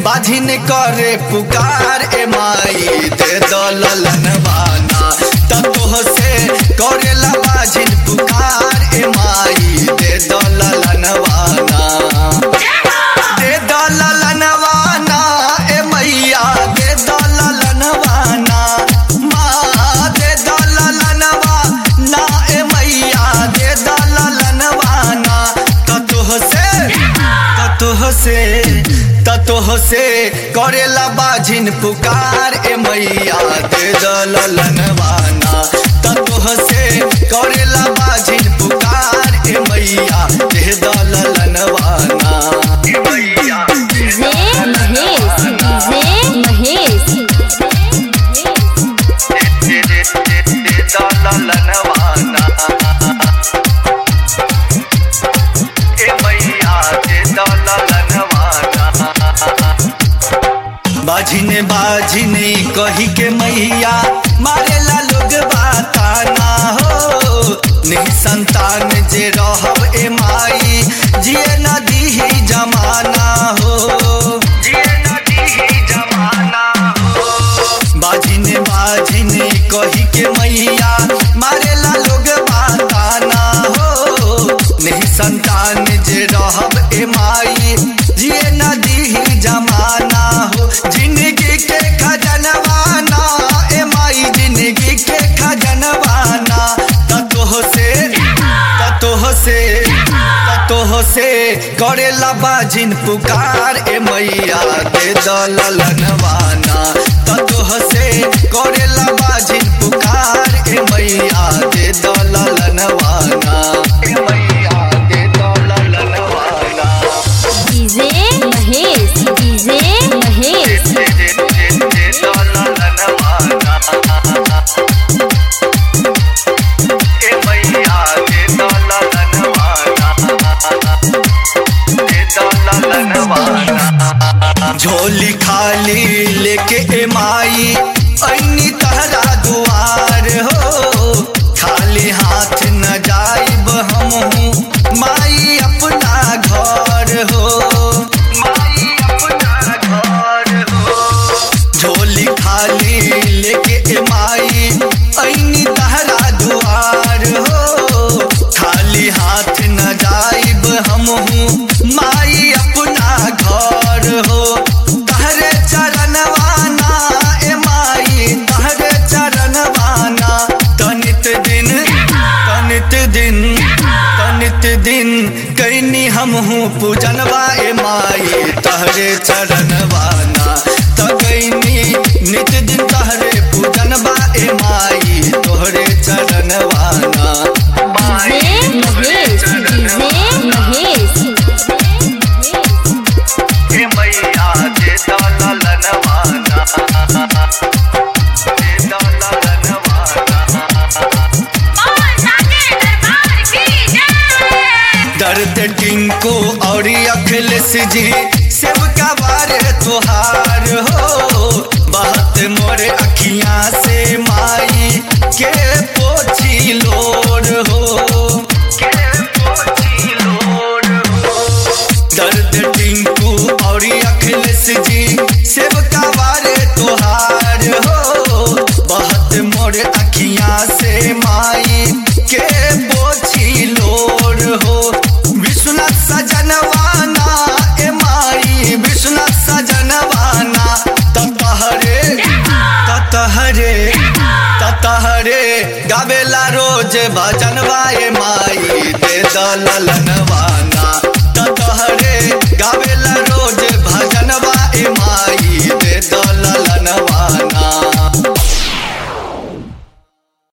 बाझिन करे पुकार ए माई दे दलनवाना ततोह से करेला बाझिन पुकार ए माई दे दलनवाना दे दलनवाना ए मैया दे दलनवाना माँ दे दलनवाना ए मैया दे दलनवाना ततोह से ततोह से ततोह से करेला बाझिन पुकार ए मैया दे दलनवाना ततोह से करेला बाझिन पुकार ए मैया दे दलनवाना ए मैया दे डीजे महेश डीजे महेश दे दे दे दे दलनवाना ए मैया दे दलनवाना बाझिने बाझिने कही के मैया मारेला लोग बाताना हो नहीं संतान जे रहब ए माई जिए न दीही जमाना हो जिए न दीही जमाना हो बाझिने बाझिने कही के मैया मारेला लोग बाताना हो नहीं संतान जे रहब ए माई जिए न दीही जमाना हो जिंदगी के खजनवाना ए माई जिंदगी के खजनवाना ततोह से ततोह से ततोह से करेला बाजिन पुकार ए मैया दे दलनवाना ततोह से करेला बाजिन पुकार ए मैया दे दलनवाना ए मैया दे दलनवाना डीजे महेश डीजे महेश दे दे दे दे दलनवाना ए मैया दे दलनवाना दे दलनवाना झोली खाली लेके ए माई ऐनी तहरा दुआर हो खाली हाथ न जाइब हम माई अपना घर हो माई अपना घर हो झोली खाली लेके ए माई ऐनी तहरा दुआर हो खाली हाथ न जाइब हम माई अपना घर हो तहरे चरणवाना ए माई तहरे चरणवाना तनित दिन तनित दिन तनित दिन कैनी हम हूँ पूजनवा ए माई तहरे चरणवाना तकैनी नित दिन तहरे पूजनवा ए माई तोहरे चरणवाना डीजे महेश डीजे महेश ए मैया दे दलनवाना दे दलनवाना दर्द टिंको और अखिलेश जी सेवका बारे तोहार हो बात मोरे अखियां से माई के पोछी लोर हो के पोछी लोर हो दर्द टिंकू और अखिलेश जी सेवका बारे तोहार हो बहुत मोर अखियां से माई के पोछी लोर हो विश्वनाथ सजनवाना ए माई विश्वनाथ सजनवाना ततहरे ततहरे ततहरे गावेला रोज भजनवा ए माई दे दलनवाना ततहरे गावेला